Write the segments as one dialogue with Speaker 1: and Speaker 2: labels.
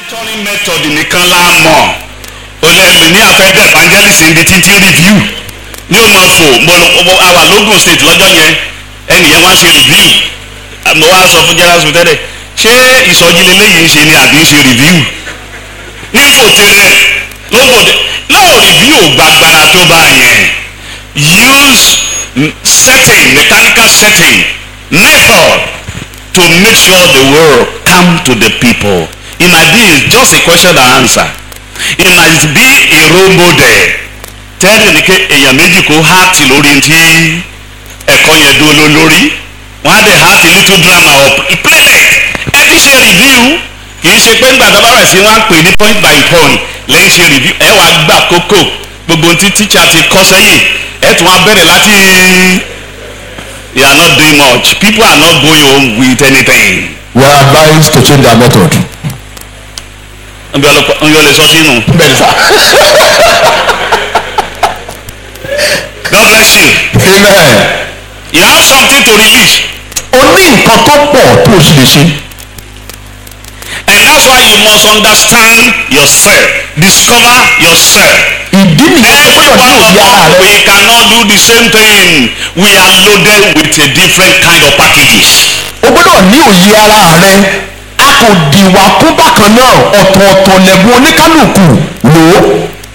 Speaker 1: monitoring method nìkan la mọ̀ olẹ́mi ní àfẹ́dẹ́ evangelist ibi títí review ní o máa fò mo mo àwà lógùn state lọ́jọ́ yẹn ẹnìyẹn wá ṣe review mo wá sọ fún general secretary ṣé ìsọjí lélẹ́yìí ń ṣe ni àbí ń ṣe review nífò tẹ́lẹ̀ lóko náà review ò gbàgbára tó bá yẹn use setting mechanical setting method to make sure the world come to the people it might be just a question and answer it might be a role model tẹ́lẹ̀ ní ké èèyàn méjì kó háàtì lórí ti ẹ̀kọ́ yẹn dúró lórí wọ́n á dẹ̀ háàtì little drama or playlet ẹ ti ṣe review kì í ṣe pé ńgbà tó bá rẹ̀ sí wọ́n á pè ní point by point lẹ́yìn ṣe review ẹ wàá gbà kókó gbogbo ohun tí teacher ti kọ́ sẹ́yìn ẹ tún wá bẹ̀rẹ̀ láti you are not doing much people are not going home with anything.
Speaker 2: we are advised to change our method.
Speaker 1: nbí ọlọpàá nbí ọlẹ sọ sínú.
Speaker 2: bẹ́ẹ̀ni sá.
Speaker 1: God bless you.
Speaker 2: amen.
Speaker 1: you have something to release
Speaker 2: o ní nǹkan tó pọ̀ tó o sì lè ṣe.
Speaker 1: and that's why you must understand yourself discover yourself.
Speaker 2: ìdí nìyẹn tó
Speaker 1: every
Speaker 2: gbọ́dọ̀
Speaker 1: one
Speaker 2: ní
Speaker 1: of
Speaker 2: òye ara
Speaker 1: us
Speaker 2: rẹ.
Speaker 1: we cannot do the same thing we are loaded with a different kind of packages.
Speaker 2: o gbọ́dọ̀ ní òye ara rẹ. a kò dìwà kún bákan náà ọ̀tọ̀ọ̀tọ̀ lẹ̀bùn oníkálukú lò ó.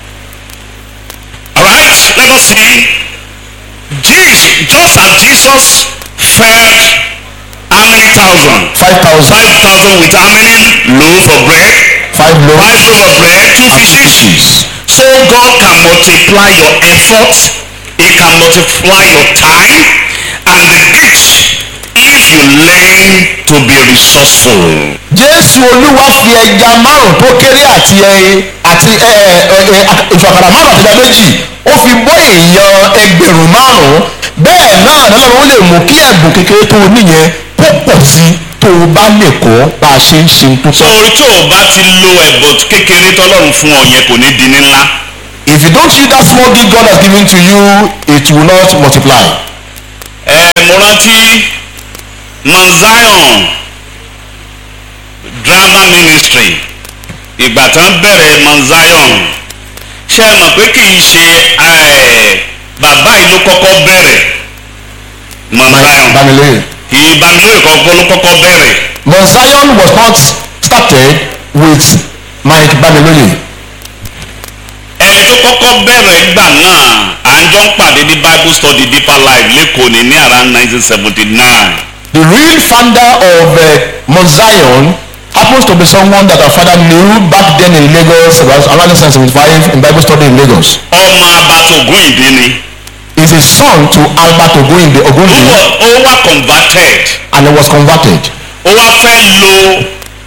Speaker 1: alright let us see Jesus just as Jesus fed how many thousand.
Speaker 2: five thousand
Speaker 1: five thousand with how many loaf of bread.
Speaker 2: five loaves
Speaker 1: five loaf of bread two
Speaker 2: and
Speaker 1: fishes.
Speaker 2: fishes.
Speaker 1: So God can multiply your effort, He can multiply your time and the gifts if you learn to be resourceful.
Speaker 2: jésù olúwa fi ẹja márùn tó kéré àti ẹyin àti ẹ ẹ ẹ ìfàkàrà márùn àti ẹja méjì ó fi bọ́ èèyàn ẹgbẹ̀rún márùn bẹ́ẹ̀ náà lọ́lọ́run ó lè mú kí ẹ̀bùn kékeré tó o níyẹn kó pọ̀ sí tó o bá lè kọ́ bá a ṣe ń ṣe tó
Speaker 1: So
Speaker 2: tọ́.
Speaker 1: tó o bá ti lo ẹ̀bùn kékeré tọ́lọ́run fún ọ yẹn kò ní di ní ńlá.
Speaker 2: if you don't use that small gift God has given to you it will not multiply.
Speaker 1: Ẹ mo rántí Mount Zion drama ministry ìgbà tán bẹ̀rẹ̀ Mount Zion ṣé ẹ mọ̀ pé kì í ṣe ẹ̀, bàbá yìí ló kọ́kọ́ bẹ̀rẹ̀ Mount Zion
Speaker 2: Bamileye.
Speaker 1: ìbánilóye kọ́kọ́ ló kọ́kọ́ bẹ̀rẹ̀
Speaker 2: Mount Zion was not started with Mike Bamileye.
Speaker 1: ẹni tó kọ́kọ́ bẹ̀rẹ̀ gbà náà à ń jọ ń pàdé ní Bible study Deeper Life lẹ́kọ̀ọ́ ní ní around nineteen seventy nine.
Speaker 2: The real founder of uh, Mount Zion happens to be someone that our father knew back then in Lagos about around 1975 in Bible study in Lagos.
Speaker 1: ọmọ abatogun ìdí ni
Speaker 2: Is a son to Albert Ogunde
Speaker 1: ó
Speaker 2: Ogunde
Speaker 1: wọ- ó wá converted
Speaker 2: and he was converted.
Speaker 1: ó wá fẹ́ lo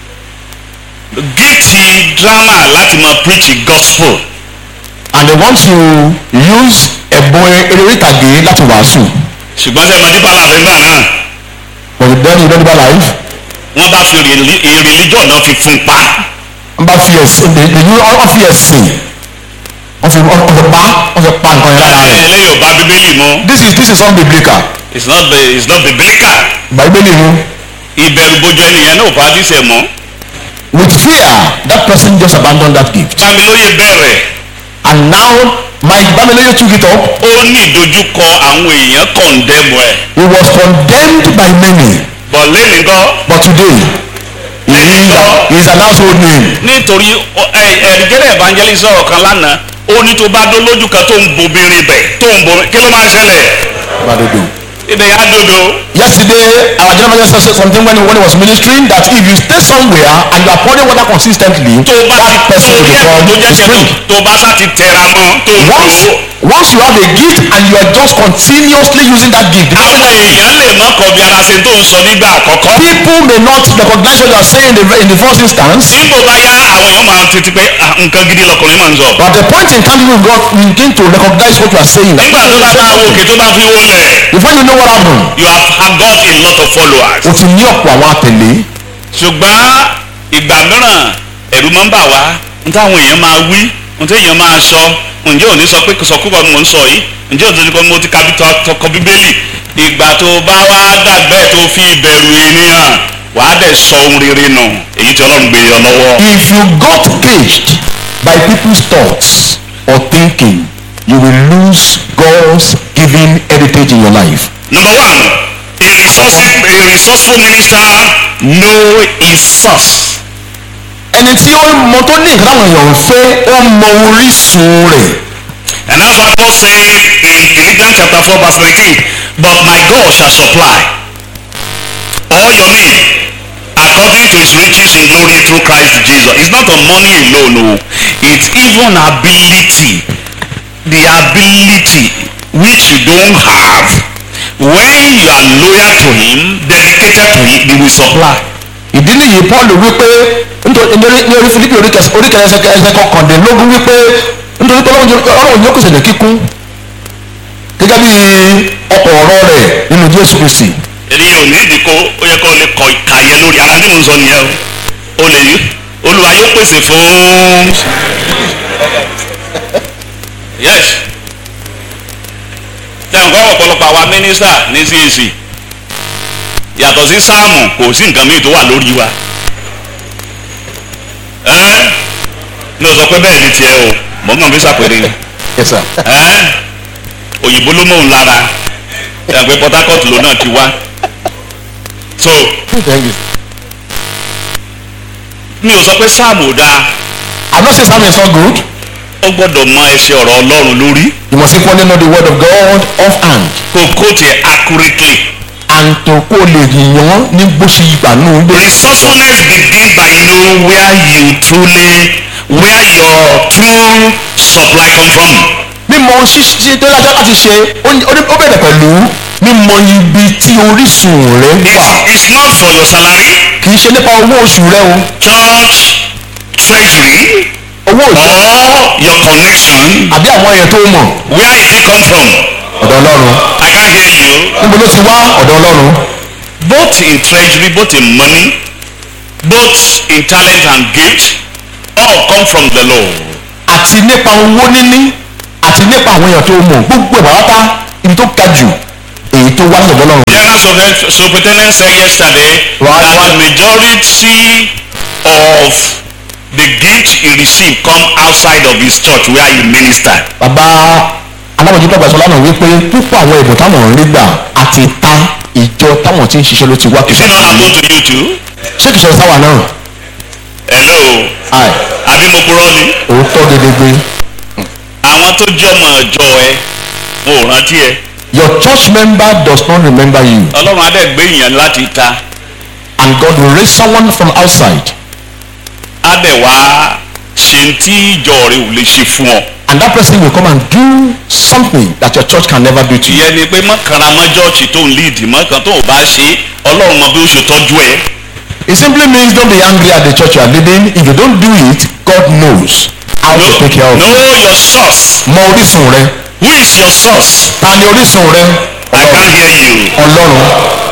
Speaker 1: gíìtì drama láti máa preach the gospel
Speaker 2: And they want to use ẹ̀bùn eré ìtàgé láti wàásù.
Speaker 1: ṣùgbọ́n sẹ́mi Deeper Life ńgbà náà
Speaker 2: But then you don't know life.
Speaker 1: wọ́n bá fi reli- eh, religion náà fi fún pa
Speaker 2: Wọ́n bá fi ẹ̀sìn they they use wọ́n fi ẹ̀sìn wọ́n fi wọ́n fi pa wọ́n fi pa nǹkan yẹn lára rẹ̀.
Speaker 1: eléyìí ò bá bíbélì mu
Speaker 2: This is this is unbiblical.
Speaker 1: it's not bi- it's not biblical
Speaker 2: Bàbélì mu.
Speaker 1: ìbẹ̀rù bojo ẹnìyẹn náà ò bá ti sẹ̀ mọ́
Speaker 2: With fear that person just abandoned that gift.
Speaker 1: Bámilóyè bẹ̀rẹ̀
Speaker 2: And now Mike Bamiloye took it up.
Speaker 1: ó ní ìdojúkọ àwọn èèyàn kọ̀ǹdẹ́mù ẹ̀
Speaker 2: He was condemned by many.
Speaker 1: bọ̀ lẹ́nu gan
Speaker 2: But today, he is, a, he is an household name.
Speaker 1: nítorí ọ- ẹ ẹ̀ẹ́dẹ́gẹ́rẹ́ evangelist sọ̀rọ̀ kan lánàá ó ní tó bá dó lójú kan tó ń bobirin bẹ̀ tó ń bomi kí ló máa ń ṣẹlẹ̀
Speaker 2: Badodo.
Speaker 1: ibẹ̀ yà á dodo
Speaker 2: Yesterday, our general manager said something when he, when he was ministering that if you stay somewhere and you are pouring water consistently,
Speaker 1: tó bá
Speaker 2: that
Speaker 1: ti
Speaker 2: person
Speaker 1: tó
Speaker 2: will
Speaker 1: rí ẹ̀kọ́ tó
Speaker 2: become
Speaker 1: jẹ́
Speaker 2: a
Speaker 1: ṣe
Speaker 2: spring.
Speaker 1: tó bá sá ti tẹra mọ́ tó ń
Speaker 2: Once,
Speaker 1: lò
Speaker 2: once you have a gift and you are just continuously using that gift,
Speaker 1: àwọn èèyàn lè má kọ bí ara ṣe tó ń sọ nígbà àkọ́kọ́
Speaker 2: people may not recognize what you are saying in the, in the first instance.
Speaker 1: nígbò bá yá àwọn èèyàn máa tètè pé "Ah, nǹkan gidi lọkùnrin máa ń sọ
Speaker 2: But at the point in time you got you begin to recognize what you are saying.
Speaker 1: nígbà tó bá ká àwọn òkè tó bá fi wó lẹ̀
Speaker 2: Before you know what happened,
Speaker 1: you have had got a lot of followers.
Speaker 2: o ti ní ọ̀pọ̀ àwọn àtẹ̀lé.
Speaker 1: ṣùgbọ́n ìgbà mìíràn ẹ̀rù máa ń bà wá n táwọn èèyàn máa wí n tí èèyàn máa sọ ǹjẹ́ òní sọ pé sọkúbọ mò ń sọ yìí ǹjẹ́ òní kọ́ mo ti ka bí tọkọ bíbélì ìgbà tó bá wá dàgbẹ́ tó fi ìbẹ̀rù ènìyàn wàá dẹ̀ sọ ohun rere nù èyí tí ọlọ́run gbé yọ lọ́wọ́.
Speaker 2: If you got caged by people's thoughts or thinking, you will lose God's given heritage in your life.
Speaker 1: number one a resourceful a resourceful minister know his source.
Speaker 2: ẹni tí ó mọ tó ní nǹkan táwọn èèyàn ń fẹ́ ó mọ orísun rẹ̀
Speaker 1: and that's why Paul said in Philippians chapter four verse nineteen but my God shall supply all your need according to his riches in glory through Christ Jesus it's not on money alone o it's even ability the ability which you don't have when you are loyal to him dedicated to him he will supply.
Speaker 2: ìdí nìyí paul wípé nítorí nítorí- ní orí filipi oríkẹsẹ ẹsẹ kọkàndínlógún wípé nítorí pé ọlọ́run yóò pèsè ní kíkún gẹ́gẹ́ bí ọkọ̀ ọ̀rọ̀ rẹ̀ nínú jésù kristi
Speaker 1: èyí ò ní ìdíkó ó yẹ kó o lè kọ ìkàyẹ lórí ara tí mo ń sọ nìyẹn o o lè yí olúwa yóò pèsè fún yes tẹ̀wọ̀n kọ́ ọ̀pọ̀lọpọ̀ àwa mínísítà ní CAC yàtọ̀ sí sáàmù kò sí nǹkan míì tó wà lórí wa ẹ́ mi ò sọ pé bẹ́ẹ̀ ni tiẹ̀ o mọ̀ mọ̀ fi sàpèrè
Speaker 2: yes sir
Speaker 1: ẹ́ òyìnbó ló mọ̀ ń lára ẹ̀ pé Port Harcourt ló náà ti wá so
Speaker 2: thank you
Speaker 1: mi ò sọ pé sáàmù ò dáa
Speaker 2: i'm not saying Psalm is not good
Speaker 1: ó gbọ́dọ̀ mọ ẹsẹ̀ ọ̀rọ̀ ọlọ́run lórí
Speaker 2: you must equally know the word of god offhand
Speaker 1: kó kó tiẹ̀ accurately.
Speaker 2: and to kó lè yàn ní bó ṣe gbà nù gbé
Speaker 1: resourcefulness begin by know where you truly where your true supply come from.
Speaker 2: mímọ̀ ṣíṣe tó lájọ́ láti ṣe ó ní- ó ní- ó bẹ̀rẹ̀ pẹ̀lú mímọ̀ ibi tí orísun rẹ̀ wà
Speaker 1: it's, it's not for your salary
Speaker 2: kì í ṣe nípa owó oṣù rẹ o
Speaker 1: church treasury
Speaker 2: owó oṣù
Speaker 1: or your connection
Speaker 2: àbí àwọn èèyàn tó mọ̀
Speaker 1: where it dey come from.
Speaker 2: ọ̀dọ̀ ọlọ́run
Speaker 1: I can hear you.
Speaker 2: níbo ló ti wá ọ̀dọ̀ ọlọ́run
Speaker 1: both in treasury both in money both in talent and gift all come from the Lord.
Speaker 2: àti nípa owó níní àti nípa àwọn èèyàn tó mọ̀ gbogbo ẹ̀ pátá ibi tó ga jù èyí tó wá lọ́dọ̀ ọlọ́run
Speaker 1: General Super- Superintendent said yesterday
Speaker 2: Right.
Speaker 1: that the majority of the gift he received come outside of his church where he ministered.
Speaker 2: bàbá alábòjútó àgbàsọ lánàá wípé púpọ̀ àwọn ẹ̀bùn táwọn ń rí gbà àti ta ìjọ táwọn tí ń ṣiṣẹ́ ló ti wá
Speaker 1: Is it not happen to you too?
Speaker 2: ṣé kìí ṣe sáwà náà
Speaker 1: Hello,
Speaker 2: àì
Speaker 1: àbí mo purọ́ ni?
Speaker 2: òótọ́ gedegbe
Speaker 1: Àwọn tó jọmọ ọjọ́ ẹ, wọn ò rántí ẹ.
Speaker 2: your church member does not remember you
Speaker 1: Ọlọ́run adé gbé èèyàn láti ta,
Speaker 2: and God will raise someone from outside
Speaker 1: adé wá ṣe tí ìjọ rẹ ò lè ṣe fún ọ.
Speaker 2: and that person will come and do something that your church can never do to you
Speaker 1: Ìyẹn ni pé mọ́kànlá mọ́jọ́ọ̀ṣì tó ń líìdì mọ́kàn tó ò bá ṣe Ọlọ́run mọ bí ó ṣe tọ́jú ẹ.
Speaker 2: it simply means don't be angry at the church you are leading if you don't do it God knows how to take care of you
Speaker 1: Know your source.
Speaker 2: mọ orísun rẹ
Speaker 1: Who is your source?
Speaker 2: ta ni orísun rẹ
Speaker 1: I can hear you.
Speaker 2: ọlọ́run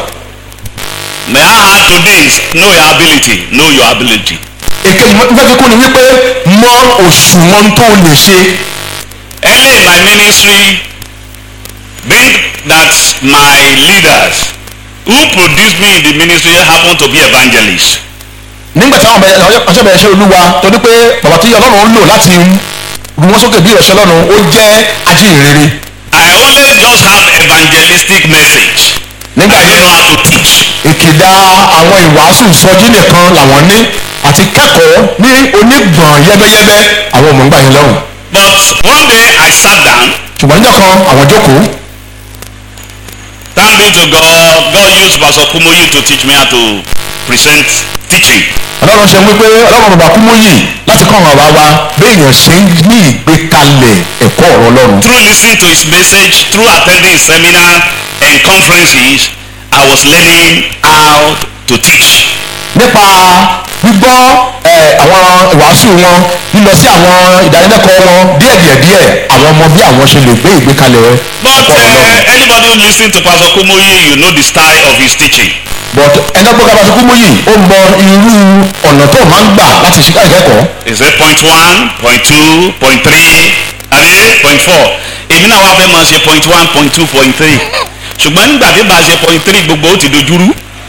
Speaker 1: May I add to this? Know your ability. Know your ability.
Speaker 2: èkejì mo fẹ́ fi kún ni wípé mọ òṣùwọ̀n tó lè ṣe
Speaker 1: Early in my ministry, being that my leaders who produced me in the ministry happen to be evangelists.
Speaker 2: nígbà tí àwọn ọ̀ṣẹ́ bẹ̀rẹ̀ ṣe olúwa torí pé bàbá tí ọlọ́run ń lò láti ru wọn sókè bí ìrẹsẹ̀ ọlọ́run ó jẹ́ ajíhìnrere
Speaker 1: I always just have evangelistic message.
Speaker 2: nígbà
Speaker 1: I don't
Speaker 2: yẹn
Speaker 1: know how to teach.
Speaker 2: ìkìdá àwọn ìwàásù sọjí nìkan làwọn ní àti kẹ́kọ̀ọ́ ní onígbọ̀n yẹ́bẹ́yẹ́bẹ́ àwọn ọmọ ń gbà yín lọ́rùn
Speaker 1: But one day I sat down.
Speaker 2: ṣùgbọ́n níjọ́ kan àwọn jókòó
Speaker 1: Thank be to God. God used Pastor Kumoyi to teach me how to present teaching.
Speaker 2: ọlọ́run ṣe wípé ọlọ́run bàbá kú mọ́yì láti kọ́ àwọn àwa béèyàn ṣe ń ní ìgbékalẹ̀ ẹ̀kọ́ ọ̀rọ̀ ọlọ́run
Speaker 1: Through listening to his message, through attending his seminar and conferences, I was learning how to teach.
Speaker 2: nípa gbígbọ́ ẹ̀, àwọn ìwàásù wọn lílọ sí àwọn ìdánilẹ́kọ̀ọ́ wọn díẹ̀díẹ̀díẹ̀ àwọn ọmọ bí àwọn ṣe lè gbé ìgbékalẹ̀
Speaker 1: But
Speaker 2: ẹ̀kọ́ ọlọ́run.
Speaker 1: uh, anybody who listen to Pastor Kumoyi, you know the style of his teaching.
Speaker 2: but ẹjọ́ pé kábàtí kú mọ́yì ó mọ irú ọ̀nà tó máa ń gbà láti ṣe ìkẹ́kọ̀ọ́
Speaker 1: Is it point one, point two, point three, àbí point four? Èmi náà wá fẹ́ máa ṣe point one, point two, point three. Ṣùgbọ́n nígbà tí bá a ṣe point three gbogbo ó ti dojúrú.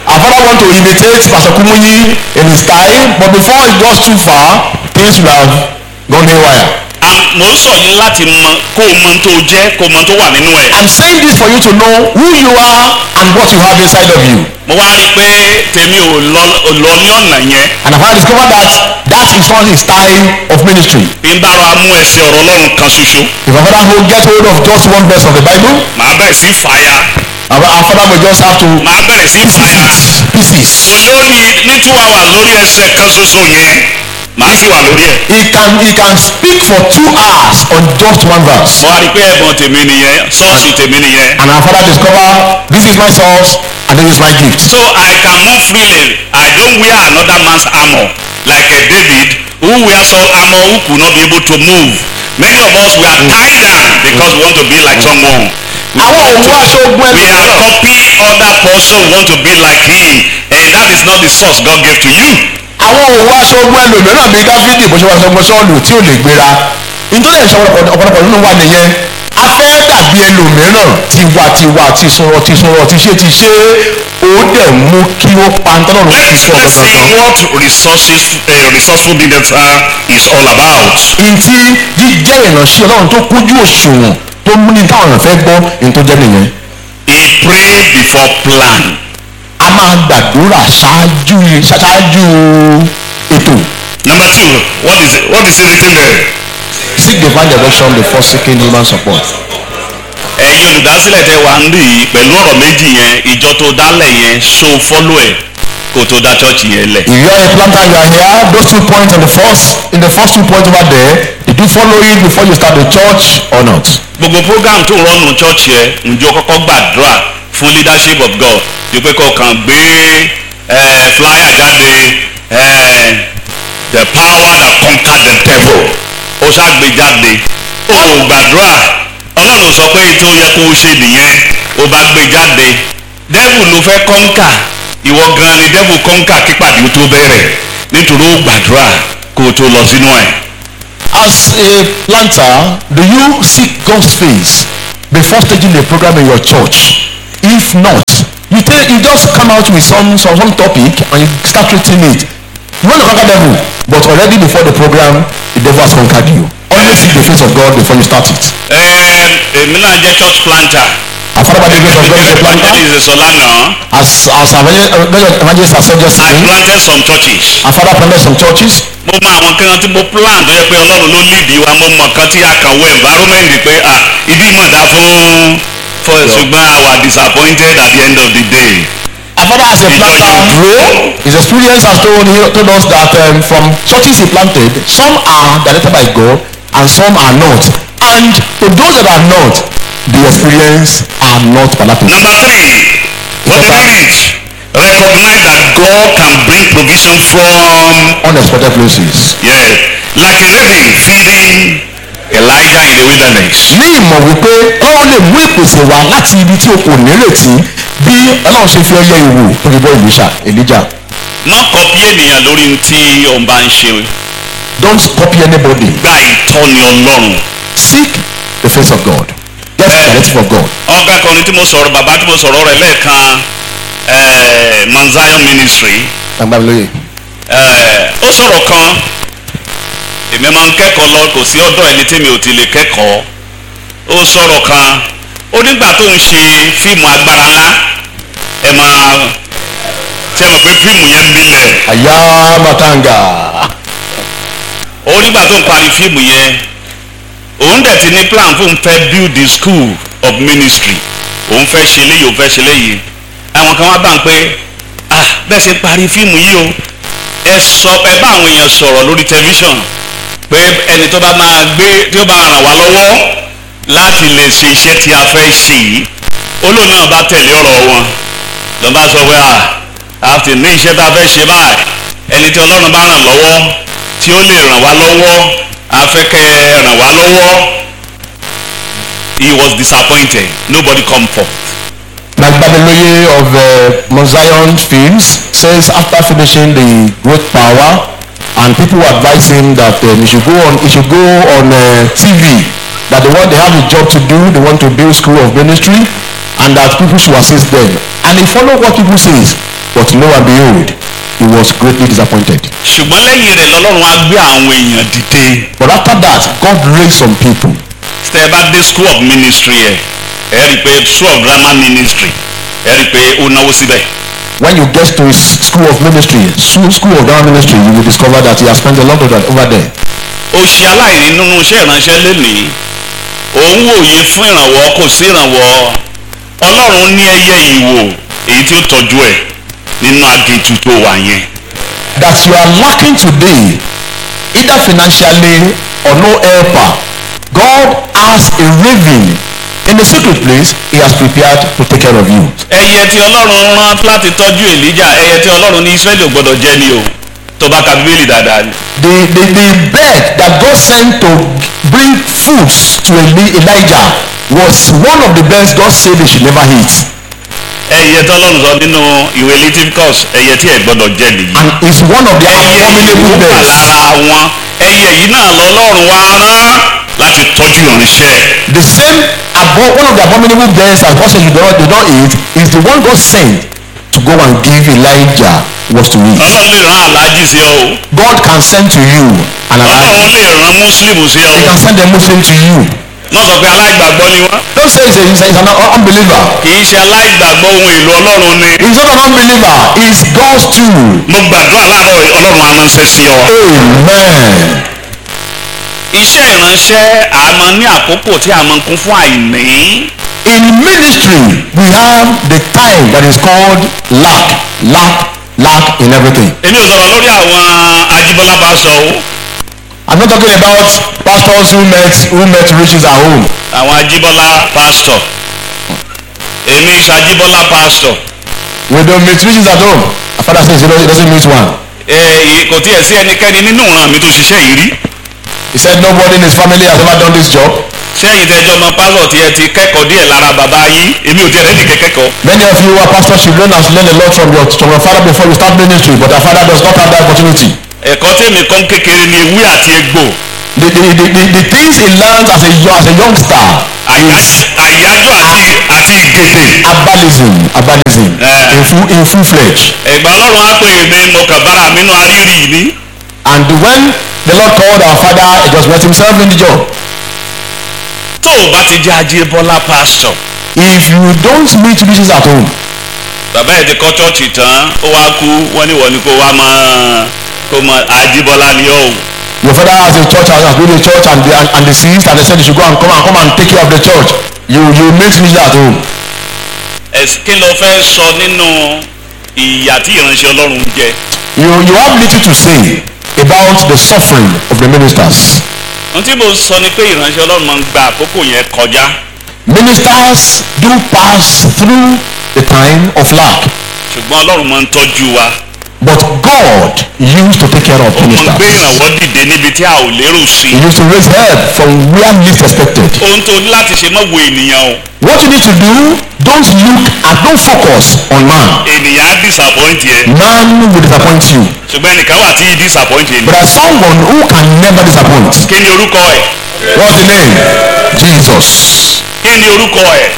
Speaker 2: Our father want to imitate Pastor Kumuyi in his style, but before it goes too far, things will have gone haywire.
Speaker 1: À- mò ń sọ yìí láti mọ kó o mọ tó jẹ́ kó o mọ tó wà nínú ẹ̀.
Speaker 2: I'm saying this for you to know who you are and what you have inside of you.
Speaker 1: mo wá rí i pé tèmi ò lọ ò lọ ní ọ̀nà yẹn
Speaker 2: And I've discovered that that is not his style of ministry.
Speaker 1: bí n bá ra mú ẹsẹ̀ ọ̀rọ̀ ọlọ́run kan ṣoṣo
Speaker 2: If our father will get hold of just one verse of the Bible,
Speaker 1: màá bẹ̀rẹ̀ sí fàyà
Speaker 2: our, our father will just have to
Speaker 1: màá bẹ̀rẹ̀ sí fàyà
Speaker 2: pieces.
Speaker 1: lórí ní two hours lórí ẹsẹ̀ kan ṣoṣo yẹn màá sì wà lórí ẹ̀.
Speaker 2: He can he can speak for two hours on just one verse.
Speaker 1: mo wá rí i pé ẹ̀bùn tèmi nìyẹn ṣọ́ọ̀ṣì tèmi nìyẹn.
Speaker 2: And our father discover this is my source and this is my gift.
Speaker 1: so I can move freely I don't wear another man's armour like uh, David who wear some armour who could not be able to move many of us we are tied down because we want to be like someone. We
Speaker 2: Àwọn
Speaker 1: want
Speaker 2: òun
Speaker 1: to-
Speaker 2: aṣọ ogun
Speaker 1: we are
Speaker 2: ẹlòmíràn.
Speaker 1: copy other person want to be like him and that is not the source God gave to you.
Speaker 2: Àwọn òun aṣọ ogun ẹlòmíràn bíi Dáfídì bó ṣe wá sọgbọ́n sọ́ọ̀lù tí ò lè gbéra. Nítorí ẹ̀ṣọ́ ọ̀pọ̀lọpọ̀ nínú wa nìyẹn. A fẹ́ dàbí ẹlòmíràn tiwa-tiwa ti sọ̀rọ̀ ti sọ̀rọ̀ ti ṣe ti ṣe ó dẹ̀ mú kí ó pa ń tọ́lọ́run fi
Speaker 1: let's
Speaker 2: sọ
Speaker 1: let's see
Speaker 2: ọ̀dọ̀dọ̀.
Speaker 1: what resources uh, resourceful leaders are is all about.
Speaker 2: Ntí jíjẹ́ ìránṣẹ́ Ọlọ́run tó kújú òṣùwọ̀n tó mú ní táwọn èèyàn fẹ́ gbọ́ ní tó jẹ́ nìyẹn.
Speaker 1: he pray before plan.
Speaker 2: A máa gbàdúrà ṣáájú ṣáájú ètò.
Speaker 1: number two what is it what is it written there.
Speaker 2: Seek divine direction before seeking human support.
Speaker 1: ẹ̀yin olùdásílẹ̀ tẹ wà ń rí i pẹ̀lú ọ̀rọ̀ méjì yẹn ìjọ tó dálẹ̀ yẹn ṣó fọ́lọ́ ẹ̀ kó tó dá chọ́ọ̀chì yẹn lẹ̀.
Speaker 2: If you are a planter, you are here. Those two points on the first, in the first two points over there, did you follow it before you start the church or not?
Speaker 1: gbogbo program tó rọ́nu chọ́ọ̀chì ẹ̀ ǹjọ́ kọ́kọ́ gbàdúrà fún leadership of God yóò pé kó kàn gbé eh, flyer jáde eh, the power that conquered the devil ó ṣàgbé jáde ó ò gbàdúrà ọlọ́run sọ pé tó yẹ kó o ṣe nìyẹn ó bá gbé jáde devil ló fẹ́ conquer ìwọ gan ni devil conquer kípàdé ó tó bẹ̀rẹ̀ nítorí ó gbàdúrà kó o tó lọ sínú ẹ̀.
Speaker 2: As a planter, do you seek God's face before staging a program in your church? If not, you tell you just come out with some some, some topic and you start treating it. You want to conquer devil, but already before the program, the devil has conquered you. Always seek the face of God before you start it.
Speaker 1: Ẹ, èmi náà jẹ́ church planter.
Speaker 2: Our Father by the grace of God is a planter.
Speaker 1: evangelist sọ lánàá
Speaker 2: As as our evangel- evangelist has said just
Speaker 1: I
Speaker 2: saying,
Speaker 1: planted some churches.
Speaker 2: our Father planted some churches.
Speaker 1: mo mọ àwọn kan tí mo plan tó yẹ pé ọlọ́run ló lead wa mo mọ kan tí a kàn wọ environment pé ah ibi mọ̀ dá fún fún ṣùgbọ́n I was disappointed at the end of the day.
Speaker 2: Our father as a
Speaker 1: Ìjọ
Speaker 2: planter,
Speaker 1: yóò dúró.
Speaker 2: his experience has told, he told us that um, from churches he planted, some are directed by God and some are not. And to those that are not, the experience are not palatable.
Speaker 1: Number three what did we read? Recognize that God can bring provision from
Speaker 2: Unexpected places.
Speaker 1: yeah, like Elijah feeding Elijah in the wilderness.
Speaker 2: Ní ìmọ̀ wípé Ọlọ́run lè mú ìpèsè wá láti ibi tí o kò nírètí bí Ọlọ́run ṣe fi ọyẹ ìwò tó fi bọ́ Èlíṣà Èlíjà.
Speaker 1: má kọ́pí ènìyàn lórí ohun tí òun bá ń ṣe
Speaker 2: Don't copy anybody.
Speaker 1: gba ìtọ́ni ọlọ́run.
Speaker 2: Seek the face of God. Get the directive of God.
Speaker 1: ọ̀gá kan tí mo sọ̀rọ̀ bàbá tí mo sọ̀rọ̀ rẹ̀ lẹ́ẹ̀kan eh, Mount Zion Ministry
Speaker 2: Agbábílóye.
Speaker 1: eh, ó sọ̀rọ̀ kan èmi máa ń kẹ́kọ̀ọ́ lọ kò sí ọ̀dọ̀ ẹni tí mi ò ti lè kẹ́kọ̀ọ́ ó sọ̀rọ̀ kan ó nígbà tó ń ṣe fíìmù agbára ńlá ẹ máa ṣe mọ̀ pé fíìmù yẹn milẹ̀
Speaker 2: Àyà Matanga.
Speaker 1: ó nígbà tó ń parí fíìmù yẹn òun dẹ̀ ti ní plan fún fẹ́ build the school of ministry òun fẹ́ ṣe léyìí òun fẹ́ ṣe léyìí àwọn kan wá bá ń pé ah bẹ́ẹ̀ ṣe parí fíìmù yìí o ẹ sọ ẹ bá àwọn èèyàn sọ̀rọ̀ lórí tẹlifíṣàn pé ẹni tó bá máa gbé tí ó bá ràn wá lọ́wọ́ láti lè ṣe iṣẹ́ tí a fẹ́ ṣe yìí olóòórùn náà bá tẹ̀lé ọ̀rọ̀ wọn lọ́n bá sọ pé ah a ti ní iṣẹ́ tá a fẹ́ ṣe báyìí ẹni tí ọlọ́run bá ràn lọ́wọ́ tí ó lè ràn wá lọ́wọ́ a fẹ́ kẹ́ ẹ ràn wá lọ́wọ́ he was disappointed nobody come forth.
Speaker 2: Nagbamiloye of uh, Mount Zion Films says after finishing the Great Power and people advise him that um, he should go on he should go on uh, TV that they want they have a job to do they want to build school of ministry and that people should assist them and he follow what people says But lo and behold, he was greatly disappointed.
Speaker 1: ṣùgbọ́n lẹ́yìn rẹ̀ lọ́lọ́run á gbé àwọn èèyàn dìde
Speaker 2: But after that, God raised some people.
Speaker 1: tẹ́ ẹ bá dé school of ministry ẹ̀ ẹ rí i pé school of grammar ministry ẹ rí i pé ó náwó síbẹ̀
Speaker 2: When you get to his school of ministry, school, school of grammar ministry, you will discover that he has spent a lot of time over there.
Speaker 1: ó ṣe aláìní nínú iṣẹ́ ìránṣẹ́ lénìí òun wòye fún ìrànwọ́ kò sí ìrànwọ́ ọlọ́run ní ẹyẹ ìwò èyí tí ó tọ́jú ẹ̀ nínú aginjù tó wà yẹn
Speaker 2: That you are lacking today, either financially or no helper, God has a raven in the secret place he has prepared to take care of you.
Speaker 1: ẹyẹ tí ọlọ́run rán láti tọ́jú èlíjà ẹyẹ tí ọlọ́run ní israẹli ò gbọdọ̀ jẹ ni o tó bá ka bíbélì dáadáa ni
Speaker 2: The, the, the bird that God sent to bring foods to Eli- Elijah was one of the birds God said they should never eat.
Speaker 1: ẹyẹ tí ọlọ́run sọ nínú ìwé leviticus ẹyẹ tí ẹ gbọdọ̀ jẹ nìyí
Speaker 2: And it's one of the
Speaker 1: ẹyẹ
Speaker 2: abominable
Speaker 1: ìwò wà
Speaker 2: birds.
Speaker 1: lára wọn ẹyẹ yìí náà lọ́lọ́run wá rán láti tọ́jú ìránṣẹ́
Speaker 2: The same abo- one of the abominable birds that God said you do not, they don't eat is the one God sent to go and give Elijah was to eat.
Speaker 1: ọlọ́run lè rán aláàjì sí ọ o
Speaker 2: God can send to you an
Speaker 1: ọlọ́run
Speaker 2: Elijah.
Speaker 1: lè rán mùsùlùmù sí ọ
Speaker 2: He
Speaker 1: o
Speaker 2: can send a Muslim to you.
Speaker 1: wọ́n sọ pé aláìgbàgbọ́ ni wọ́n
Speaker 2: Don't say he's, a, he's, a, he's an un- unbeliever.
Speaker 1: kì í ṣe aláìgbàgbọ́ ohun èlò ọlọ́run ni
Speaker 2: He's not an unbeliever. He's God's tool.
Speaker 1: mo gbàdúrà láàárọ̀ yìí, ọlọ́run á ránṣẹ́ sí ọ.
Speaker 2: Amen.
Speaker 1: iṣẹ́ ìránṣẹ́ àmọ́ ní àkókò tí a máa ń kún fún àìní
Speaker 2: In ministry, we have the time that is called lack, lack, lack in everything.
Speaker 1: èmi ò sọ̀rọ̀ lórí àwọn ajíbọ́lá pásọ o
Speaker 2: I'm not talking about pastors who met who met riches at home.
Speaker 1: àwọn ajíbọ́lá pásítọ̀ èmi ṣàjíbọ́lá pásítọ̀
Speaker 2: We don't meet riches at home. My father says he doesn't, he doesn't meet one.
Speaker 1: ẹ kò tiẹ̀ sí ẹnikẹ́ni nínú ìran mi tó ṣiṣẹ́ yìí rí
Speaker 2: He said nobody in his family has ever done this job.
Speaker 1: sẹ́yìn tẹ́jọ́ ọmọ pásọ̀ tí ẹ ti kẹ́kọ̀ọ́ díẹ̀ lára bàbá yín èmi ò tiẹ̀ rẹ́ẹ̀dì kẹ́kẹ́kọ̀ọ́
Speaker 2: Many of you are pastors children has learned a lot from your from your father before you start ministry, but your father does not have that opportunity.
Speaker 1: ẹ̀kọ́ tèmi kọ́ kékeré ni ewé àti egbò
Speaker 2: The, the, the, the, the things he learns as a yo- as a youngster
Speaker 1: àyá- àyájọ́ àti àti ìgèdè
Speaker 2: herbalism herbalism
Speaker 1: Eh.
Speaker 2: in full in full fledged.
Speaker 1: ẹ̀gbọ́n ọlọ́run á pè mí mo kàn bára mi nù arírì yìí ní
Speaker 2: And when the Lord called our father, he just met himself in the job.
Speaker 1: tó o bá ti jẹ́ ajíbọ́lá pásítọ̀
Speaker 2: If you don't meet riches at home,
Speaker 1: bàbá ẹ̀ ti kọ́ chọ́ọ̀chì tán ó wá kú wọ́n ní wọ́n ní kó wá máa kó máa ajíbọ́lá ni ó
Speaker 2: your father has a church house, has built a church and the, and, and the ceased and they said you should go and come and come and take care of the church. You you meet riches at home.
Speaker 1: ẹ̀sìn kí ló fẹ́ sọ nínú ìyà tí ìránṣẹ́ ọlọ́run jẹ
Speaker 2: You you have little to say about the suffering of the ministers.
Speaker 1: ohun tí mo sọ ni pé ìránṣẹ́ ọlọ́run máa ń gba àkókò yẹn kọjá
Speaker 2: Ministers do pass through the time of lack,
Speaker 1: ṣùgbọ́n ọlọ́run máa ń tọ́jú wa
Speaker 2: but God used to take care of
Speaker 1: ó máa ń gbé
Speaker 2: ministers.
Speaker 1: ìrànwọ́ dìde níbi tí a ò lérò sí
Speaker 2: He used to raise help from where least expected.
Speaker 1: ohun tó ní láti ṣe mọ́ wo ènìyàn o
Speaker 2: What you need to do, don't look and don't focus on man.
Speaker 1: ènìyàn á disappoint yẹ
Speaker 2: Man will disappoint you.
Speaker 1: ṣùgbọ́n ẹnìkan wà tí yìí disappoint yẹ
Speaker 2: But there's someone who can never disappoint.
Speaker 1: kí ni orúkọ ẹ̀
Speaker 2: What's the name? Jesus.
Speaker 1: kí ni orúkọ ẹ̀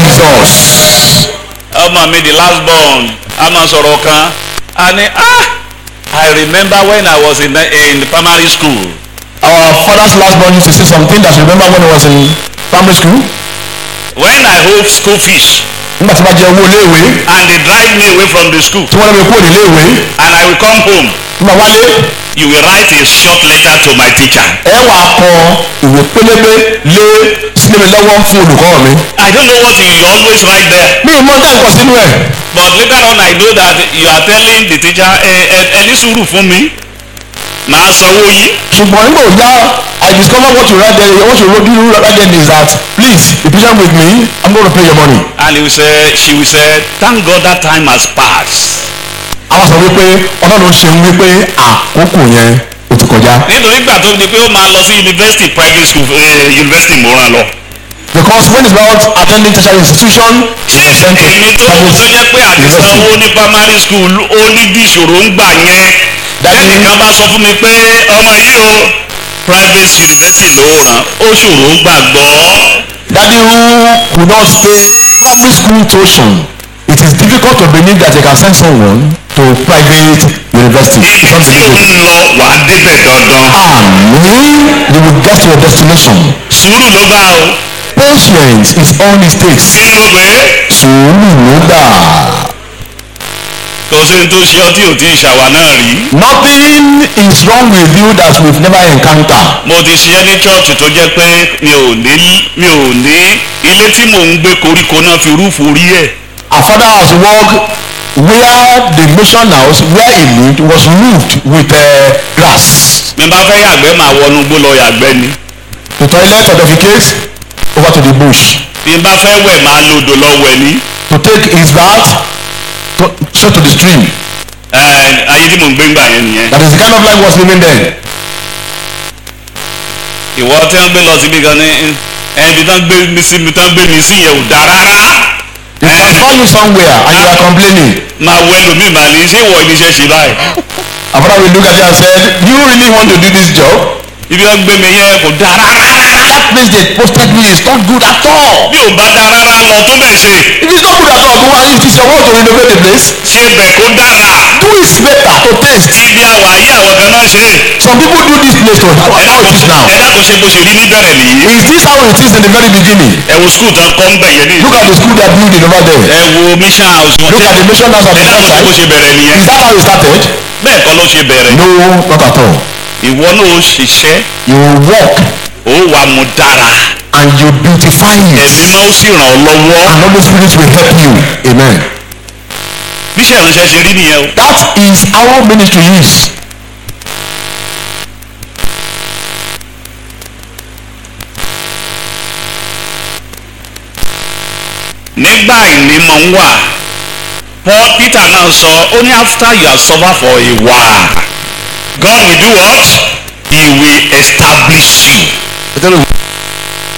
Speaker 2: Jesus.
Speaker 1: ọmọ mi the last born a máa sọ̀rọ̀ kan a ní ah I remember when I was in, the, in primary school
Speaker 2: Our father's last born used to say something that you remember when he was in primary school.
Speaker 1: when I hold school fees
Speaker 2: Nígbà tí wọ́n jẹ owó iléèwé
Speaker 1: and they drive me away from the school
Speaker 2: tí wọ́n lé mi kúrò níléèwé
Speaker 1: and I will come home
Speaker 2: nígbà wálé
Speaker 1: you will write a short letter to my teacher
Speaker 2: ẹ wà á kọ ìwé pélébé lé sílé mi lọ́wọ́ fún olùkọ́ mi.
Speaker 1: I don't know what you always write there
Speaker 2: Mi ì mọ tẹ́ nǹkan sínú ẹ̀.
Speaker 1: but later on I know that you are telling the teacher ẹ ẹ ẹ ní sùúrù fún mi màá sanwó yìí
Speaker 2: ṣùgbọ́n nígbà òjá I discover what you write there what you wrote you write there is that please be patient with me I'm going to pay your money.
Speaker 1: and he will say she will say thank God that time has passed
Speaker 2: àwọn sọ wípé ọlọ́run ṣeun wípé àkókò yẹn ó ti kọjá.
Speaker 1: nítorí gbà tó di pé ó máa lọ sí university private school eh, university mo ràn lọ.
Speaker 2: because when it's about attending tertiary institution
Speaker 1: ṣé èmi tó tó jẹ́ pé àti sanwó ní primary school ó ní bí ìṣòro ń gbà yẹn
Speaker 2: Daddy-
Speaker 1: ẹnìkan bá sọ fún mi pé ọmọ yìí o private university ló ràn ó ṣòro gbàgbọ́
Speaker 2: daddy who could not pay public school tuition it it is difficult to believe that they can send someone to private university.
Speaker 1: ibi
Speaker 2: It's
Speaker 1: tí o
Speaker 2: unbelievable.
Speaker 1: ń lọ wàá débẹ̀ dandan
Speaker 2: Amen. You will get to your destination.
Speaker 1: sùúrù ló gbà o
Speaker 2: Patience is all it takes.
Speaker 1: kí ni mo pè é
Speaker 2: Sùúrù ló gbà.
Speaker 1: kò sí ní tó ṣe ọ́ tí ò tí ì ṣàwà náà rí
Speaker 2: Nothing is wrong with you that we've never encountered.
Speaker 1: mo ti ṣiṣẹ́ ní chọ́ọ̀chì tó jẹ́ pé mi ò ní mi ò ní ilé tí mò ń gbé koríko náà fi rúfu orí ẹ̀
Speaker 2: Our father has worked where the mission house where he lived was roofed with uh, grass.
Speaker 1: mi bá fẹ́ yàgbẹ́ máa wọnú gbó lọ yàgbẹ́ ni
Speaker 2: The toilet or defecate over to the bush.
Speaker 1: bí n bá fẹ́ wẹ̀ máa lodò lọ wẹ̀ ní
Speaker 2: To take his bath to, straight to the stream.
Speaker 1: ẹ ayé tí mò ń gbé ń gbà yẹn nìyẹn
Speaker 2: That is the kind of life he was living then.
Speaker 1: ìwọ tí wọ́n gbé lọ síbi kan ní ẹbí tán gbé mi sí mi tán gbé mi sí yẹn ò dáa rárá
Speaker 2: They
Speaker 1: ẹ
Speaker 2: transform you somewhere and you are complaining.
Speaker 1: máa wọ ẹlòmíì máa ní ṣé ìwọ ìníṣẹ́ ṣe báyìí
Speaker 2: Our father will look at you and said, Do you really want to do this job?
Speaker 1: ibi tán gbé mi yẹn kò dáa rárá
Speaker 2: That place they posted me is not good at all.
Speaker 1: bí ò bá dáa rárá lọ tó bẹ̀ ṣe
Speaker 2: If it's not good at all, go and it is your work to renovate the place.
Speaker 1: ṣe bẹ̀ kó dára
Speaker 2: Do it better to taste.
Speaker 1: ibi àwà ayé àwọn kan náà ṣe
Speaker 2: Some people do this place to how,
Speaker 1: ẹ
Speaker 2: how it is now.
Speaker 1: dákun ẹ dákun ṣe bó ṣe rí níbẹ̀rẹ̀ nìyí
Speaker 2: Is this how it is in the very beginning?
Speaker 1: ẹ wo skul tán kọ́ ń bẹ̀ yẹn ní
Speaker 2: Look at the school they are building over there.
Speaker 1: ẹ wo mission house wọn
Speaker 2: Look at the mission house at
Speaker 1: ẹ
Speaker 2: the
Speaker 1: dákun ṣe bó
Speaker 2: outside.
Speaker 1: ṣe bẹ̀rẹ̀ nìyẹn
Speaker 2: Is that how it started?
Speaker 1: bẹ́ẹ̀ kọ́ ló ṣe bẹ̀rẹ̀
Speaker 2: No, not at all.
Speaker 1: ìwọ náà ó ṣiṣẹ́
Speaker 2: You will walk
Speaker 1: ó wà mú dára
Speaker 2: and you beautify
Speaker 1: ẹ̀mí
Speaker 2: it.
Speaker 1: máa ó sì ràn ọ́ lọ́wọ́
Speaker 2: And Holy Spirit will help you. Amen.
Speaker 1: bí iṣẹ́ ìránṣẹ́ ṣe rí nìyẹn o
Speaker 2: That is how ministry is.
Speaker 1: nígbà ìnímọ̀ ń wà Paul Peter náà sọ ó ní after you have suffered for a while God will do what he will establish you
Speaker 2: Peter